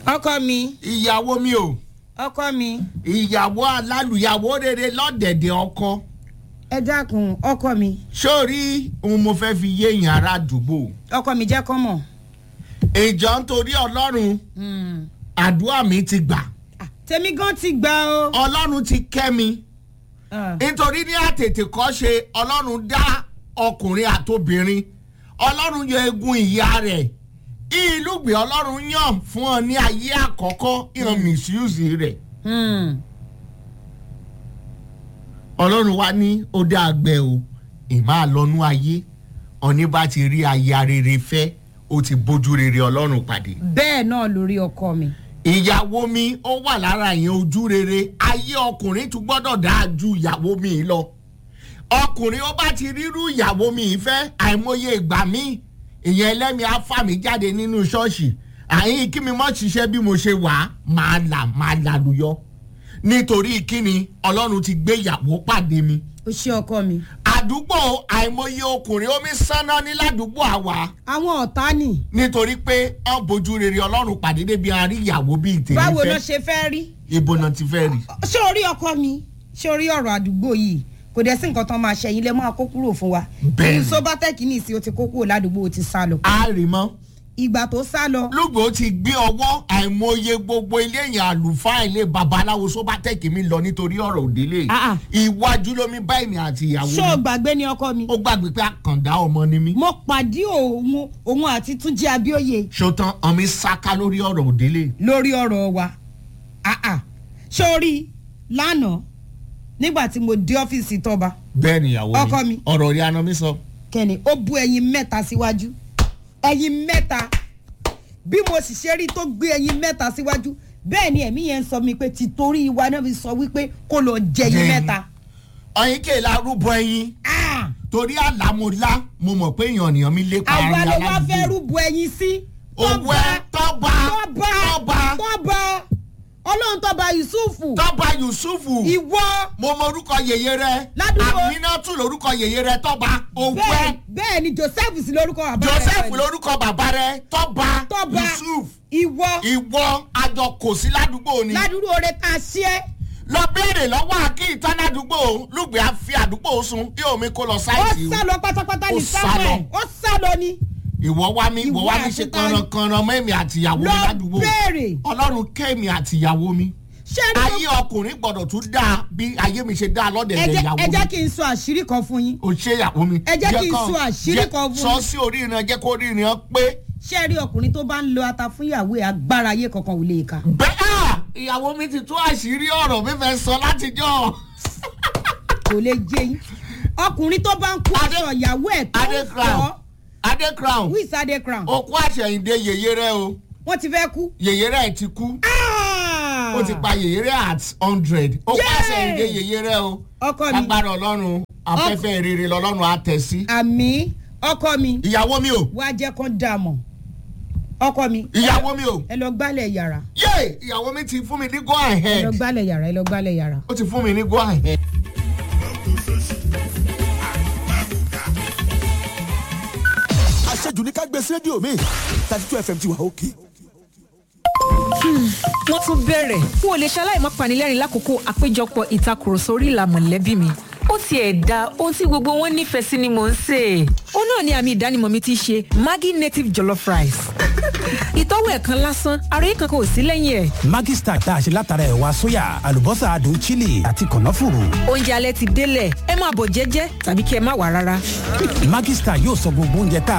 ọkọ mi ìyàwó mi o ọkọ mi ìyàwó alálùyàwó rere lọ́dẹ̀dẹ̀ ọkọ ẹ dákun ọkọ mi sórí ohun mo fẹ́ fi yé èèyàn ará àdúgbò ọkọ mi jẹ́ kọ́ mọ̀. ìjọ nítorí ọlọ́run àdúrà mi ti gbà Ah, tèmi gan ti gbà o. ọlọ́run ti kẹ́ mi Ah, nítorí ní àtètè kọ́ ṣe ọlọ́run dá ọkùnrin àtobìnrin ọlọ́run yọ egun ìyá rẹ̀ ìlúgbìn ọlọ́run yàn fún ọ ní ayé àkọ́kọ́ ìhàn misuse rẹ̀ hmm. ọlọ́run wa ní ó dá àgbẹ̀ o ìmọ̀ àlọ́nú ayé ọ̀ní bá ti rí aya rere fẹ́ ó ti bójú rere ọlọ́run pàdé bẹ́ẹ̀ náà lórí ọkọ mi. ìyàwó mi ó wà lára ìyẹn ojú rere ayé ọkùnrin tún gbọ́dọ̀ dáa ju ìyàwó mi lọ ọkùnrin ó bá ti rírú ìyàwó mi fẹ́ àìmọye ìgbà mi ìyẹn ẹlẹ́mi afá mi jáde nínú ṣọ́ọ̀ṣì àyìn kí mi mọ́ ṣiṣẹ́ bí mo ṣe wà á máa là máa làlùyọ nítorí kíni ọlọ́run ti gbé ìyàwó pàdé mi ó ṣe ọkọ mi. àdúgbò àìmọye ọkùnrin omi sáná ní ládùúgbò àwa àwọn ọ̀tá nì. nítorí pé ọ bójú rere ọlọ́run pàdé débi àárí ìyàwó bíi tèmi báwo ló fẹ́ ṣe fẹ́ rí. ibo náà ti fẹ́ rí. ṣé orí ọkọ mi ṣé orí ọ̀rọ̀ àdúgbò yìí kò dẹ̀ sí nǹkan tán máa ṣẹ̀yìn lẹ́ máa kó kúrò fún wa. Bẹ́ẹ̀ni. sobatec ní ìsìn ó ti kó kúrò ládùúgbò ó ti sá lọ. a rí mọ́ ìgbà tó sá lọ. lùgbò ti gbé ọwọ́ àìmọye gbogbo ilé yẹn àlùfáà ilé babaláwo sóbátẹ́kì mi lọ nítorí ọ̀rọ̀ òdílé Ah, ah. iwájú lómi bá èmi àti ìyàwó ṣé o mi gbàgbé ni ọkọ mi. ó gbàgbé pé àkàndá ọmọ ni mí mo pàdé òun òun àti túnjí abíóye ṣòtán ọmọ sáká lórí ọ̀rọ̀ òdílé lórí ọ̀rọ̀ wa Ah, ah. ṣé o rí lánàá nígbà tí mo dé ọ́fíìsì tọ́ba bẹ́ẹ̀ ni ìyàwó Ọkọ mi. ọ̀rọ̀ rí aná mi sọ. kẹ́ni ó bu ẹyin mẹ́ta síwájú ẹyin mẹ́ta bí mo sì ṣe rí tó gbé ẹyin mẹ́ta síwájú bẹ́ẹ̀ ni ẹ̀mí yẹn ń sọ mi pé tìtorí wa náà fi sọ wípé kó lọ jẹyin Jẹyin. mẹ́ta. ọyìn kèlà rúbọ ẹyin Ah! torí àlámọ̀lá mo mọ̀ pé èèyàn ènìyàn mi lépa àwa àárín ló wá aládùúgbò. fẹ́ rúbọ ẹyin sí. owó ẹ tọ́ba tọ́ba tọ́ba tọ́ba ọlọ́run tọ́ba yusufu tọ́ba yusufu ìwọ mo mọ orúkọ yèyé rẹ Ládùúgbò. aminatu lorúkọ yèyé rẹ tọ́ba owó bẹ́ẹ̀ ẹ bẹ́ẹ̀ ni joseph sí lórúkọ bàbá rẹ̀ joseph pẹ̀lú. lorúkọ bàbá rẹ tọ́ba tọ́ba yusuf ìwọ ìwọ àjọ kò sí ládùúgbò ni ládùúgbò oore tá a ṣe é lọ béèrè lọ́wọ́ àkí ìtànádùúgbò lùgbẹ́ àfi àdúgbò sun kí omi kó lọ ó sáìtì sá lọ pátápátá Ó ní sá samuel lọ. ó sá lọ ni ìwọ wá mi ìwọ Ìwọ wá mi àti ṣe ta ni? kànrànkànràn mọ́ èmi àtìyàwó mi lọ ládùúgbò béèrè ọlọ́run kẹ́mi àtìyàwó mi ṣé ẹni ayé ọkùnrin gbọ́dọ̀ tún dáa bí ayé mi ṣe dáa tó- ẹ lọ́dẹ̀dẹ̀ jẹ́- ìyàwó ẹ jẹ́ mi kí n sọ àṣírí kan fún yín o ṣe ìyàwó mi. Ẹ jẹ́ kí n kàn- sọ àṣírí jẹ́- kan fún sọ yín. sí orí ìran jẹ́ kó orí ìran pé ṣé ẹ rí ọkùnrin tó bá ń lo ata fún ìyàwó ẹ agbára ayé kankan ò lè ka bẹ́ẹ̀ ìyàwó mi ti tú àṣírí ọ̀rọ̀ mi fẹ́ sọ látijọ́. kò lè jẹ yín ọkùnrin tó bá ń kó Adé- aṣọ ìyàwó ẹ tó adé ń crown fọ adé crown wíìsì adé crown okú àṣẹyìndé yèyé rẹ o wọ́n ti fẹ́ kú. yèyé rẹ ti kú Ah! ó ti pa yèyé rẹ at hundred okú Yay! àṣẹyìndé yèyé rẹ o ọkọ mi agbára ọlọ́run afẹ́fẹ́ rere lọ́lọ́run á tẹ̀ sí. àmì ọkọ mi ìyàwó mi o wá jẹ́ kán dà mọ̀ ọkọ mi ìyàwó mi o ẹ lọ gbálẹ̀ yàrá yé ìyàwó mi ti fún mi ní go ẹ ahead lọ gbálẹ̀ yàrá ẹ lọ gbálẹ̀ yàrá. ó ti fún mi ní go ahead. àṣejù ní ká gbé sí rédíò mi thirty two fm ti wà òkè. wọ́n tún bẹ̀rẹ̀ n ò lè ṣaláì má panilẹ́rìn lákòókò àpéjọpọ̀ ìtakùrọ̀sọ orí ìlà mọ̀lẹ́bí mi ó tiẹ̀ da ohun tí gbogbo wọn nífẹ̀ẹ́ sí ni mò ń sè é. ó náà ni àmì ìdánimọ̀ mi ti ṣe maggi native jollof rice. ìtọ́wò ẹ̀kan lásán àròyé kankan ò sí lẹ́yìn ẹ̀. Maggi Star tá a ṣe látara ẹ̀wà sóyà àlùbọ́sà adùn chili àti kànáfùrù. oúnjẹ alẹ́ ti délẹ̀ ẹ máa bọ̀ jẹ́jẹ́ tàbí kí ẹ má wà rárá. Maggi Star yóò sọ gbogbo oúnjẹ tá